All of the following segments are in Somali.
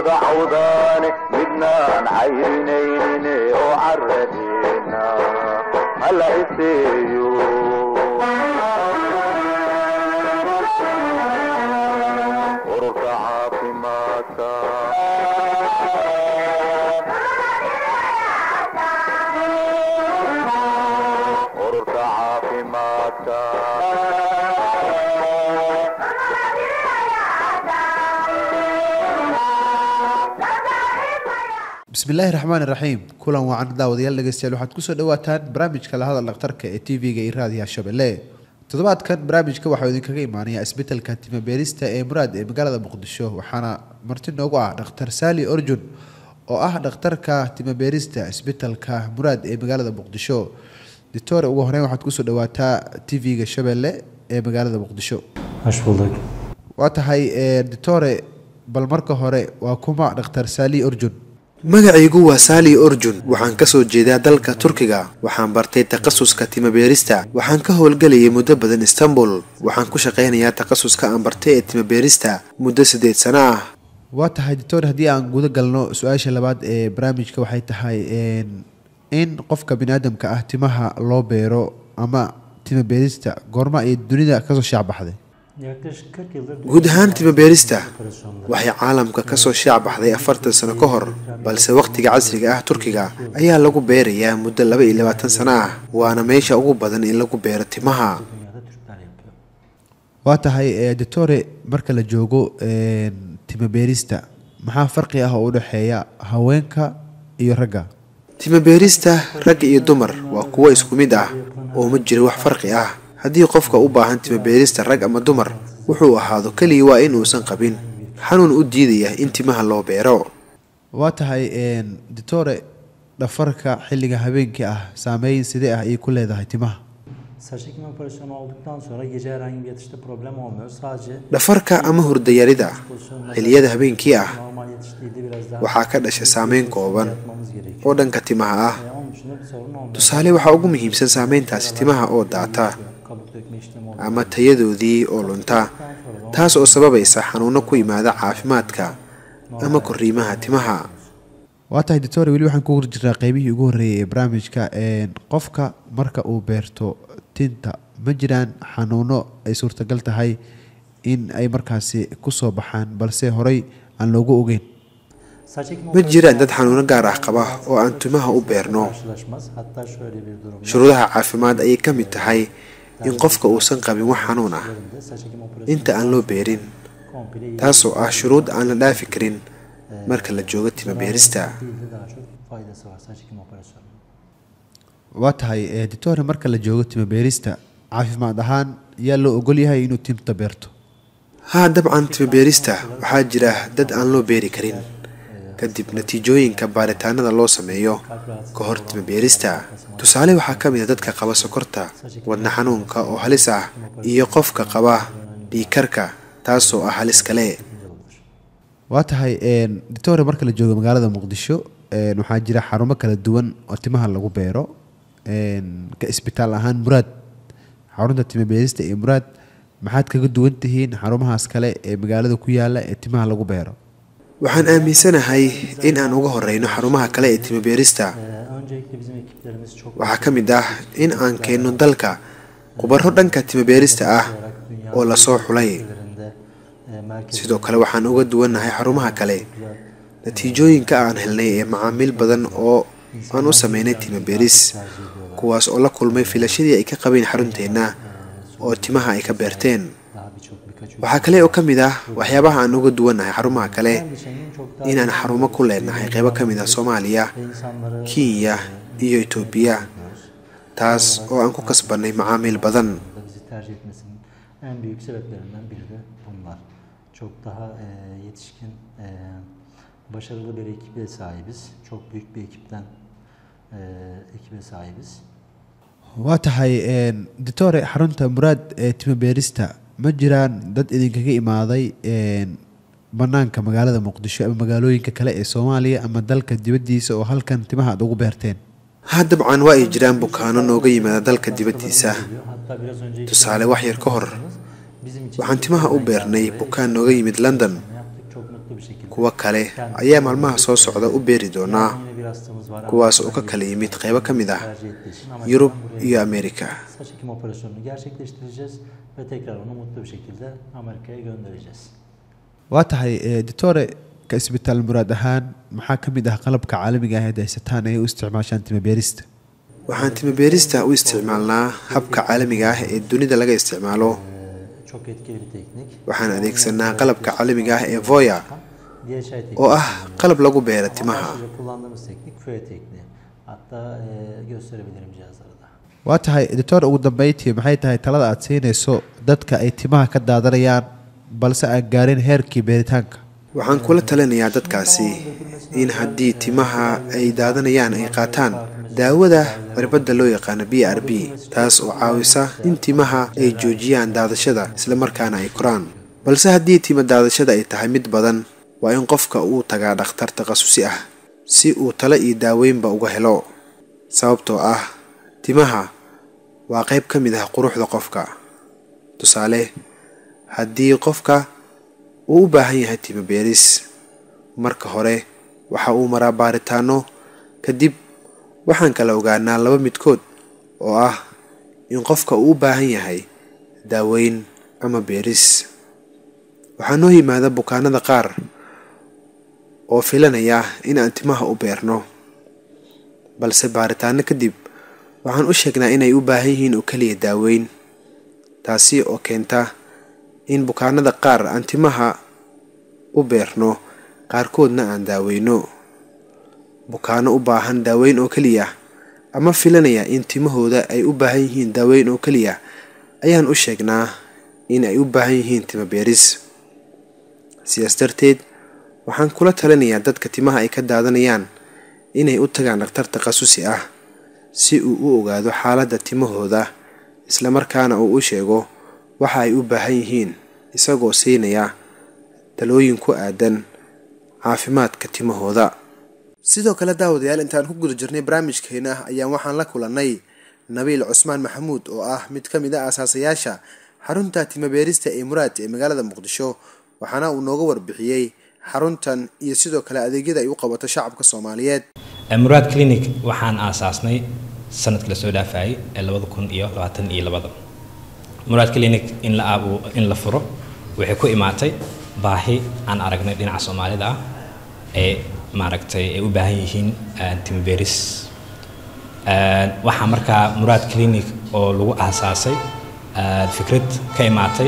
wada cawdaane midnaan cayrinayne oo caradeena hala iseeyo ururka caafimaadka ururka caafimaadka bismillaahi raxmaan raxiim kulan wacan daawadayaal dhegeystayaal waxaad kusoo dhawaataan barnaamijka lahadal dhakhtarka ee t v-ga iyo raadiyaha shabeelle toddobaadkan barnaamijka waxaa idinkaga imaanaya isbetelka timabeerista ee muraad ee magaalada muqdisho waxaana marti noogu ah dhakhtar saali orjun oo ah dhakhtarka timabeerista isbetelka muraad ee magaalada muqdisho ditore ugu horeyn waxaad kusoo dhawaataa t v-ga shabeelle ee magaalada muqdisho Hoş bulduk. waa tahay ditore bal marka hore waa kuma dhakhtar saali orjun magacaygu waa saali orjun waxaan ka soo jeedaa dalka turkiga waxaan bartay takhasuska timabeerista waxaan ka howlgelayay muddo badan istanbul waxaan ku shaqaynayaa takhasuska aan bartay ee timabeerista muddo siddeed sano ah waa tahay doctor haddii aan guda galno su-aasha labaad ee barnaamijka waxay tahay in qofka biniaadamka ah timaha loo beero ama tima beerista goorma ay dunida kasoo shaacbaxday Yaklaşık 40 yıldır guud ahaan timabeerista operasyonları. waxay caalamka ka soo shaac baxday afartan sano ka hor balse wakhtiga casriga ah turkiga ayaa lagu beerayaa muddo laba iyo labaatan sano ah waana meesha ugu badan in lagu beero timaha Dünyada Türkler yapıyor. waa tahay doctore marka la joogo tima beerista maxaa farqi ah oo u dhexeeya haweenka iyo ragga timabeerista rag iyo dumar waa kuwo isku mid ah oo ma jiro wax farqi ah haddii qofka u baahan timabeerista rag ama dumar wuxuu ahaado keliya waa inuusan qabin xanuun u diidaya in timaha loo beero waa tahay doctore dhafarka xilliga habeenkii ah saameyn sidee ah ayay ku leedahay timaha Saç ekimi operasyonu olduktan sonra gece herhangi bir yatışta problem olmuyor. Sadece dhafarka ama hurdayarida xilliyada habeenkii ah normal yatıştığıyla biraz daha waxaa ka dhasha saameyn kooban yapmamız gerekiyor. oo dhanka timaha ah Ee, Onun dışında bir sorun olmuyor. tusaale waxaa ugu muhiimsan saameyntaasi timaha oo daata Kabuk dökme işlemi oluyor. ama tayadoodii oo lunta taas oo sababaysa xanuuno ku yimaada caafimaadka ama korriimaha timaha waa tahay doctore weli waxaan ku jirnaa qeybihii ugu horreeyay ee barnaamijka qofka marka uu beerto tinta ma jiraan xanuuno ay suurtagal tahay in ay markaasi kusoo baxaan balse horey aan loogu ogeyn Saç ekimi ma jiraan dad xanuuno gaar ah qaba oo aan timaha u beerno karşılaşmaz. Hatta şöyle bir durumda. shuruudaha caafimaad ayay ka mid tahay in qofka uusan qabin wax xanuun ah Üzerinde saç ekimi operasyonu inta aan loo beerin komple iyi taasoo ah shuruud aan la dhaafi karin marka la joogo timabeerista değil de daha çok faydası var saç ekimi operasyonu. waa tahay doctore marka la joogo tima beerista caafimaad ahaan yaa loo ogol yahay inuu tinta beerto haa dabcan timabeerista waxaa jira dad aan loo beeri karin kadib natiijooyinka baaritaanada loo sameeyo ka hor timabeerista tusaale waxaa ka mid a dadka qaba sokorta wadna xanuunka oo halis ah iyo qofka qaba dhiikarka taasoo ah halis kale waa tahay doctore marka la joogo magaalada muqdisho waxaa jira xarumo kala duwan oo timaha lagu beero ka isbitaal ahaan muraad xarunta tima beerista ee muraad maxaad kaga duwan tihiin xarumahaas kale ee magaalada ku yaala ee timaha lagu beero waxaan aaminsanahay in aan uga horeyno xarumaha kale ee timabeerista Ee, öncelikle bizim ekiplerimiz çok waxaa ka mid ah in aan keenno dalka khubaro dhanka timabeerista ah oo lasoo xulay ülkelerinde e, merkez sidoo kale waxaan uga duwannahay xarumaha kale natiijooyinka aan helnay ee macaamiil badan oo aan u sameynay timabeeris kuwaas oo la kulmay filashadii ay ka qabeen xarunteenna oo timaha ay ka beerteen daha birçok birkaç ülke. waxaa kale oo ka mid ah waxyaabaha aan uga duwannahay xarumaha kale Geçenin çok daha inaan xarumo ku leenahay qeybo ka mid ah soomaaliya ve insanları kenya iyo etoobiya taas oo aan ku kasbannay macaamiil badan da bizi tercih etmesinin en büyük sebeplerinden biri de bunlar. Çok daha e, yetişkin, e, başarılı bir ekibe sahibiz. Çok büyük bir ekipten e, ekibe sahibiz. waa tahay doctore xarunta muraad ee tima beerista ma jiraan dad idinkaga imaaday banaanka magaalada muqdisho ama magaalooyinka kale ee soomaaliya ama dalka dibaddiisa oo halkan timaha aad ugu beerteen ha dabcan waa ay jiraan bukaano nooga yimaada dalka dibaddiisa Hatta biraz önce tusaale wax yar ka hor bizim için waxaan timaha u beernay bukaan nooga yimid london yaptık çok mutlu bir şekilde. kuwo kale ayaa maalmaha soo socda u beeri doonaa Yine bir hastamız var. kuwaas oo Amerika'dan ka kala yimid qaybo ka mid ah tercih ettiği için ama yurub buraya iyo amerika saç ekim operasyonunu gerçekleştireceğiz ve tekrar onu mutlu bir şekilde Amerika'ya göndereceğiz. waa tahay eh, doctore ka isbitaal muraad ahaan maxaa ka mid ah qalabka caalamiga ah ee haysataan ay u isticmaashaan timo beerista waxaan timo beerista u isticmaalnaa habka caalamiga ah ee dunida laga isticmaalo Ee, çok etkili bir teknik. waxaan adeegsanaa qalabka caalamiga ah ee voya DHI tekniği. oo ah qalab lagu beero timaha Başlıca kullandığımız teknik füye tekniği. Hatta e, gösterebilirim cihazları da. waa tahay doctor ugu dambeyntii maxay tahay talada aad siinayso dadka ay timaha ka daadanayaan balse aan gaarin heerkii beeritaanka waxaan kula talinayaa dadkaasi in haddii timaha ay daadanayaan ay qaataan daawada cirbadda loo yaqaano b r b taas oo caawisa in timaha ay joojiyaan daadashada islamarkaana ay koraan balse haddii tima daadashada ay tahay mid badan waa in qofka uu tagaa dhakhtar takhasusi ah si uu talo iyo daaweynba uga helo sababtoo ah timaha waa qayb ka mid ah quruxda qofka tusaale haddii qofka uu u baahan yahay timo beeris marka hore waxa uu maraa baaritaano kadib waxaan kala ogaanaa laba midkood oo ah in qofka uu u baahan yahay daaweyn ama beeris waxaa noo yimaada bukaanada qaar oo filanaya in aan timaha u beerno balse baaritaano kadib waxaan u sheegnaa inay u baahan yihiin oo keliya daaweyn taasi oo keenta in bukaanada qaar aan timaha u beerno qaarkoodna aan daaweyno bukaano u baahan daaweyn oo keliya ama filanaya in timahooda ay u baahan yihiin daaweyn oo keliya ayaan u sheegnaa in ay u baahan yihiin timo beeris sidaas darteed waxaan kula talinayaa dadka timaha ay ka daadanayaan inay u tagaan dhakhtar takhasusi ah si uu u ogaado xaaladda timahooda islamarkaana uu u sheego waxa ay u baahan yihiin isagoo siinaya talooyin ku aadan caafimaadka timahooda sidoo kale daawadayaal intaan ku guda jirnay barnaamijkeena ayaan waxaan la kulannay nabiil cusmaan maxamuud oo ah mid ka mid a aasaasayaasha xarunta timabeerista ee muraad ee magaalada muqdisho waxaana uu nooga warbixiyey xaruntan iyo sidoo kale adeegyada ay u qabato shacabka soomaaliyeed muraad clinic waxaan aasaasnay sanadka lasoo dhaafayay ee labada kun iyo labaatan iyo labada muraad clinic in la aabu in la furo waxay ku imaatay baahi aan aragnay dhinaca soomaalida ah ee maaragtay ay u baahan yihiin timiberis waxaa markaa muraad clinic oo lagu aasaasay fikrad ka imaatay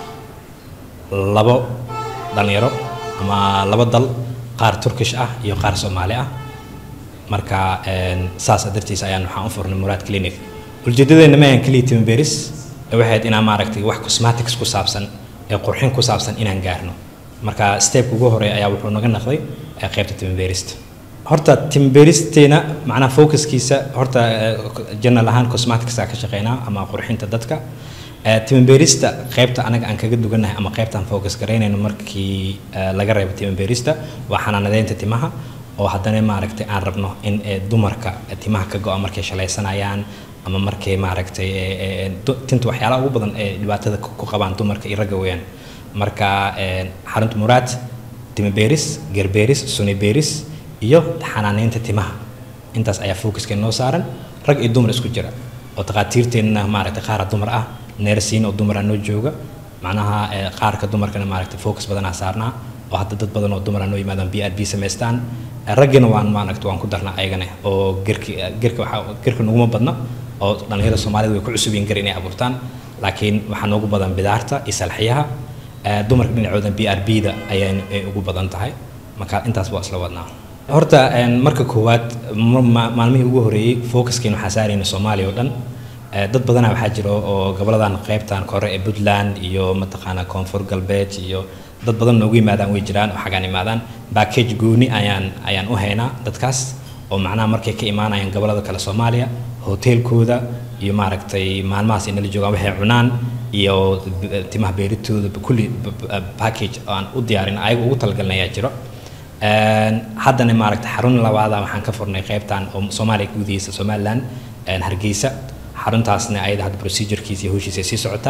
labo dhalinyaro ama laba dal qaar turkish ah iyo qaar soomaali ah marka saas dartiis ayaan waxaan u furnay muraad clinic ujeedadeena ma ahan keliya timiberis waxay ahayd inaan maaragtay wax cosmetics ku saabsan ee qurxin ku saabsan inaan gaarno marka stepka ugu horeeya ayaa wuxuu naga naqday qaybta timiberista horta timiberisteyna macnaha focuskiisa horta general ahaan cosmeticsa ka shaqeynaa ama qurxinta dadka timiberista qaybta anaga aan kaga dugannahay ama qaybtaan focus garaynayno markii laga reebo timiberista waa xanaanadeynta timaha oo haddana maaragtay aan rabno in dumarka timaha ka go-a markay shalaysanayaan ama markay maaragtay tinta waxyaalaha ugu badan ee dhibaatada ku qabaan dumarka iyo ragga weeyaan marka xarunta muraad timiberis gerberis suniberis iyo xanaaneynta timaha intaas ayaa focuska noo saaran rag iyo dumar isku jira oo takhaatiirteenna maaragtay qaara dumar ah neersiin oo dumara noo jooga macnaha qaarka dumarkana maaragtay focus badanaa saarnaa oo hadda dad badan oo dumara noo yimaadaan b r b samaystaan raggina waan maaragta waan ku darnaa ayagana oo gerki gerka waxaa gerka naguma badna oo dhalinyarada soomaalida way ku cusub yihiin gar inay abuurtaan laakiin waxaa noogu badan bidaarta iyo salxiyaha dumarka dhinacooda b r b da ayay ugu badan tahay marka intaas waa isla wadnaa horta marka koowaad maalmihii ugu horeeyey focuskeen waxaa saarayna soomaaliya oo dhan dad badanaa waxaa jira oo goboladan qaybtan kore ee puntland iyo mataqaanaa koonfur galbeed iyo dad badan noogu yimaadaan way jiraan oo xagaan imaadaan backage gooni ayaan ayaan u haynaa dadkaas oo macnaha markay ka imaanayaan gobolada kale soomaaliya hoteelkooda iyo maaragtay maalmahaas inala joogaan waxay cunaan iyo timaha beeritooda kulli package aan u diyaarin ayaga ugu talagalna ayaa jiro haddana maaragtay xarun labaada waxaan ka furnay qaybtan oo soomaaliya gudihiisa somaliland hargeysa xaruntaasna ayada hadda procedurekiisa iyo howshiisa sii socotaa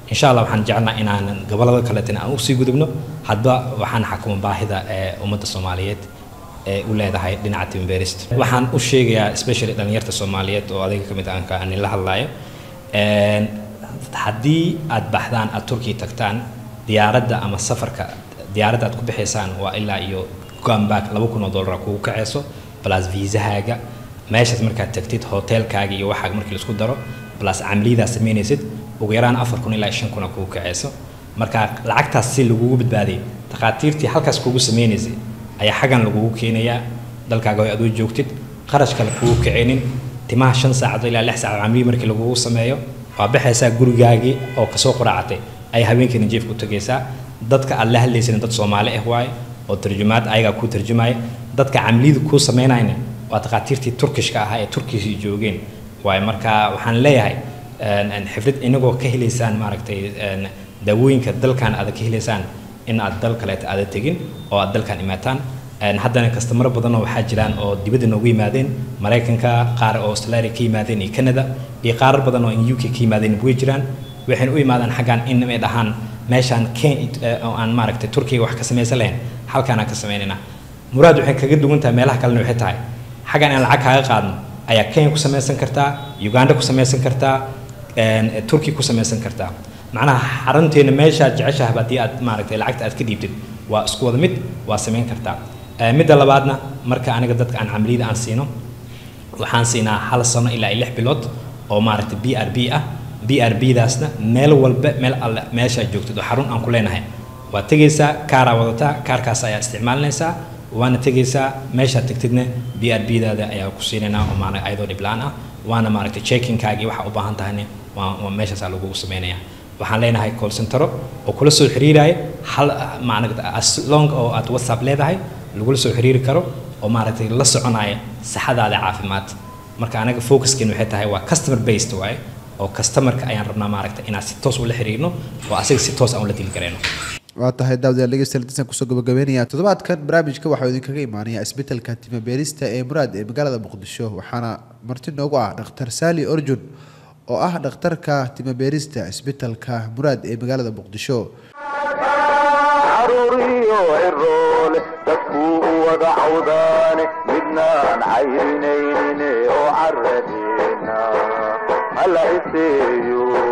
insha allah waxaan jecelnaa inaanan gobolada kaleetana aan usii gudubno hadba waxaan xakuma baahida ee ummadda soomaaliyeed ee u leedahay dhinaca timbeerista waxaan u sheegayaa especially dhalinyarta soomaaliyeed oo adiga ka mid aan ka anin la hadlayo Een, haddii aad baxdaan aad turkiya tagtaan diyaaradda ama safarka diyaaradda aad ku bixaysaan waa ilaa iyo gambak laba kun oo dollar kugu kaceyso plus viisahaaga meeshaas markaad tagtid hotelkaaga iyo waxaaga markii laisku daro plus camliyadaa samaynaysid ugu yaraan afar kun ilaa shan kun oo kugu kaceyso marka lacagtaas si lagugu badbaadiyay takhaatiirtii halkaas kugu sameynaysay ayaa xaggan lagugu keenayaa dalkaaga way adoo joogtid qarash kale kugu kicinin timaha shan saacadood ilaa lix saacadood camliyi markii lagugu sameeyo waa baxaysaa gurigaagii oo kasoo quraacatay ay habeenkiina jeefka u tagaysaa dadka aad la hadlaysana dad soomaali ah waaye oo tarjumaad ayagaa kuu tarjumaya dadka camliyada kuu samaynayna waa takhaatiirtii turkishka ahaa ee turkishi joogeen waaye marka waxaan leeyahay een, een, xifrid inagoo ka helaysaan maaragtay een, daawooyinka dalkan aad ka helaysaan in aad dal kaleeta aada tegin oo aad dalkan imaataan Een, haddana kastamaro badanoo waxaa jiraan oo dibadda noogu yimaadeen maraykanka qaar oo australia ka yimaadeen iyo canada iyo qaarar badan oo in uk ka yimaadeen way jiraan waxayna u yimaadaan xaggan in ay dhahaan meeshaan ken eh, oo aan maaragtay turkiga wax ka samaysan lahayn halkaan aan ka samaynayna muraad waxay kaga duwan tahay meelaha kalena waxay tahay xaggan aan lacag kaaga qaadno ayaa kenya ku samaysan kartaa uganda ku samaysan kartaa een, turkiya ku samaysan kartaa macnaha xarunteena meeshaad jeceshahay haddii aad maaragtay lacagta aad ka dhiibtid waa isku wada mid waa samayn kartaa Ee, midda labaadna marka aniga dadka aan camliyada aan siino waxaan siinaa hal sano ilaa iyo lix bilood oo maaragtay b r b ah b r b daasna meel walba meel alle meeshaad joogtid oo xarun aan ku leenahay waa tegaysaa kaaraa wadataa kaarkaas ayaa isticmaalinaysaa waana tegaysaa meeshaad tagtidna b r b daada ayaa ku siinaynaa oo maana ayadoo dhiblaan ah waana maaragtay checkingkaagii waxaa u baahan tahayna waa waa meeshaasaa lagugu samaynayaa waxaan leenahay call centero oo kula soo xiriiraya hal maaragta as long oo aad whatsapp leedahay lagula soo xiriiri karo oo maaragtay la soconaya saxadaada caafimaad marka anaga focuskeenu waxay tahay waa customer based waaye oo customerka ayaan rabnaa maaragta inaan si toos ula xiriirno oo asaga si toos aan ula dili karayno waa tahay daawadayaal dhegeystayaal intaasaan kusoo gabagabeynaya toddobaadkan barnaamijka waxaa idinkaga imaanaya isbitaalka timo beerista ee muraad ee magaalada muqdisho waxaana marti noogu ah dhakhtar saali orjun oo ah dhakhtarka timo beerista isbitaalka muraad ee magaalada muqdisho caruuriyo ciroole dadkuu u wada cawdaane midnaan cayrinaynin oo caradeena hala iseeyo